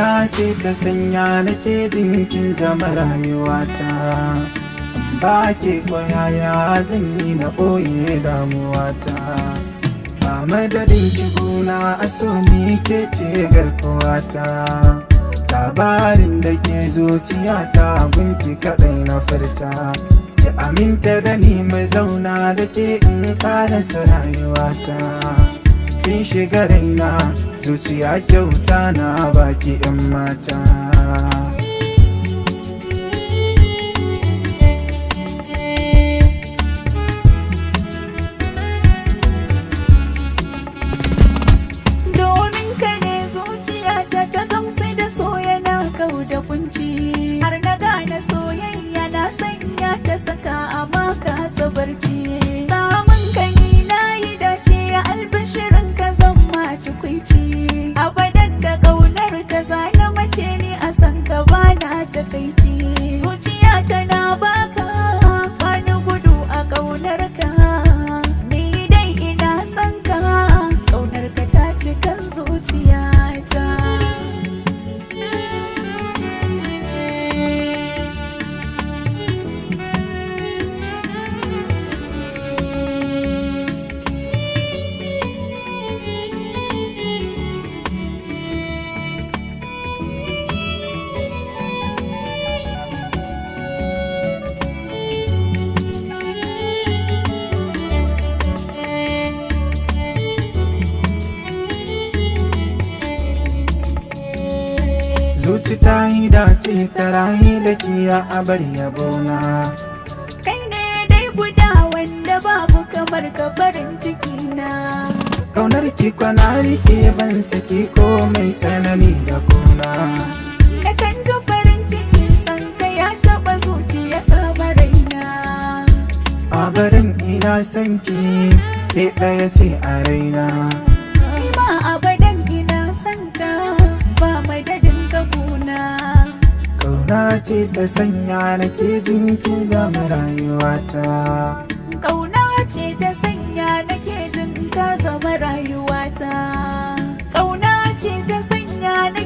Kauna ce ta sanya nake jinkin zama rayuwata Ba ke koyaya zan yi na ɓoye damuwata A madadin ki gona a so ni ke ce garkuwata Labarin da ke zuciyata gunki kaɗai na furta Ki aminta da ni mai zauna da ke in ƙarasa rayuwata kin shiga raina zuciya kyauta na baki yan mata domin ka ne zuciya ta ta gamsu da so yana kau da kunci har na gane soyayya na sanya ta saka a maka sabarci samun ka ni na yi dace albishirin ka zan ma tukwici abadan da ƙaunar ka zana mace ni a san ka bana takaici zuciya tana baka wani gudu a ƙaunar ka ni dai ina son ka ƙaunar ka ta cikin zuciyata zuci ta yi dace ta rayu da kiya a bar yabona kai ne dai guda wanda babu kamar ka farin ciki na kaunar ki kwana rike ban saki ko mai tsanani da kuna da kan ji farin ciki san ka ya taɓa zuciya kamar raina a barin ina son ki ke ɗaya ce a raina ni ma abadan ina son ka ba madadin ka guna kauna ce ta sanya nake jinkin zama rayuwata Ƙauna ce ta sanya nake jin ka zama rayuwata. Ƙauna ce ta sanya